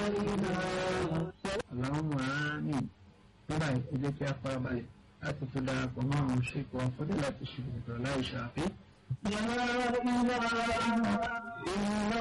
Allahumma amin. Nígbà yìí jẹ́ kí a fara balẹ̀ láti fi darapọ̀ mọ́ àwọn ṣèkọ̀ àfọ́dé láti ṣe ìgbìmọ̀ láì ṣàfi. يا إله إلا الله إلا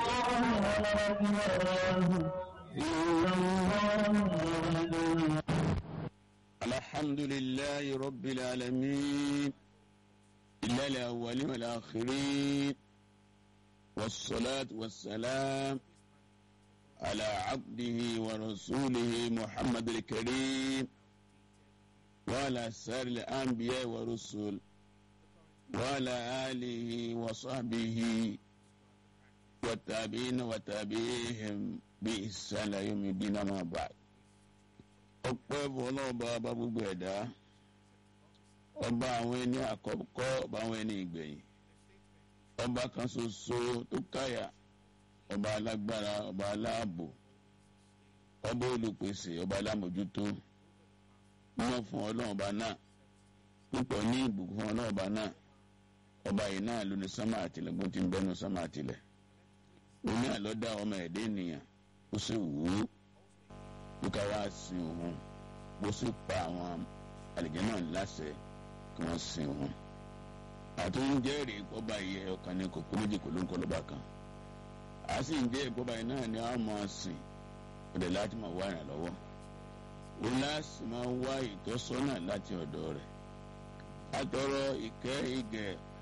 الله الحمد لله رب العالمين إلا الأولين والآخرين والصلاة والسلام على عبده ورسوله محمد الكريم وعلى سائر الأنبياء والرسل وعلى آله وصحبه والتابعين وتابعيهم بإحسان يوم الدين ما بعد ọpẹ́ fọlọ́ọ̀bá ọba gbogbo ẹ̀dá ọba àwọn ẹni àkọ́kọ́ ọba àwọn ẹni ìgbẹ̀yìn ọba kan ṣoṣo tó káyà ọba alágbára ọba aláàbò ọba olùpèsè ọba alámòjútó mímọ́ fún ọlọ́run ọba náà púpọ̀ ní ìbùkún fún ọlọ́run ọba náà ọba yìí náà ló ní sámà àtìlẹ̀ bó ti ń bẹ́nu sámà àtìlẹ̀ òní àlọ́dá ọmọ ẹ̀dẹ́ ènìyàn ó sì wù ú bí ká wá sin òun bó sì pa àwọn àlejò náà láṣẹ kí wọ́n sin òun. àtúnjẹ́rìí ìpọ́ba yẹ ọkàn ní kòkó méjì kò ló ń kọ́ lọ́ba kan. a sì ń jẹ́ ìpọ́ba yìí náà ni a máa sìn ọ̀dẹ̀ láti máa wá ìrànlọ́wọ́. ó láti máa wá ìtọ́sọ́nà láti ọ̀dọ̀ rẹ̀. a tọrọ ìkẹ́ ìgẹ̀